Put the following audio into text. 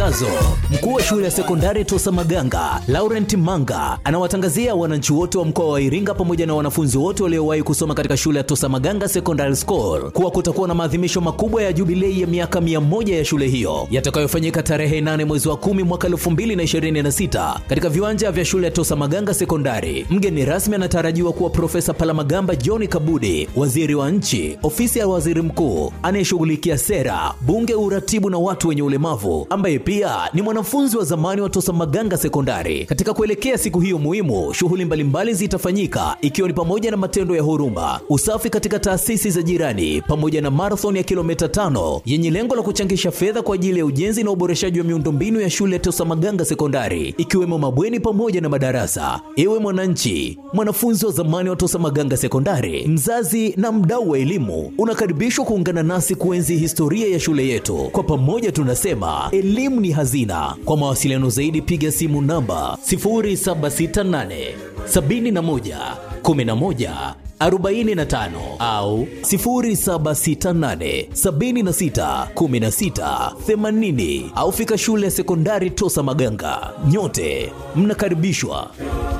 matangazo mkuu wa shule ya sekondari tosa maganga laurent manga anawatangazia wananchi wote wa mkoa wa iringa pamoja na wanafunzi wote waliowahi kusoma katika shule ya tosa maganga secondary school kuwa kutakuwa na maadhimisho makubwa ya jubilei ya miaka 100 ya shule hiyo yatakayofanyika tarehe 8 mwezi wa 10 mwaka 2026 katika viwanja vya shule ya tosa maganga sekondari mgeni rasmi anatarajiwa kuwa profesa palamagamba john kabudi waziri wa nchi ofisi ya waziri mkuu anayeshughulikia sera bunge uratibu na watu wenye ulemavu ambaye pia ni mwanafunzi wa zamani wa tosa maganga sekondari katika kuelekea siku hiyo muhimu shughuli mbalimbali zitafanyika ikiwa ni pamoja na matendo ya huruma usafi katika taasisi za jirani pamoja na marathon ya kilomita tano yenye lengo la kuchangisha fedha kwa ajili ya ujenzi na uboreshaji wa miundombinu ya shule ya tosa maganga sekondari ikiwemo mabweni pamoja na madarasa ewe mwananchi mwanafunzi wa zamani wa tosa maganga sekondari mzazi na mdau wa elimu unakaribishwa kuungana nasi kuenzi historia ya shule yetu kwa pamoja tunasema elimu ni hazina kwa mawasiliano zaidi piga simu namba 0768 71 11 45 au 0768 76 16 80 au fika shule ya sekondari tosa maganga nyote mnakaribishwa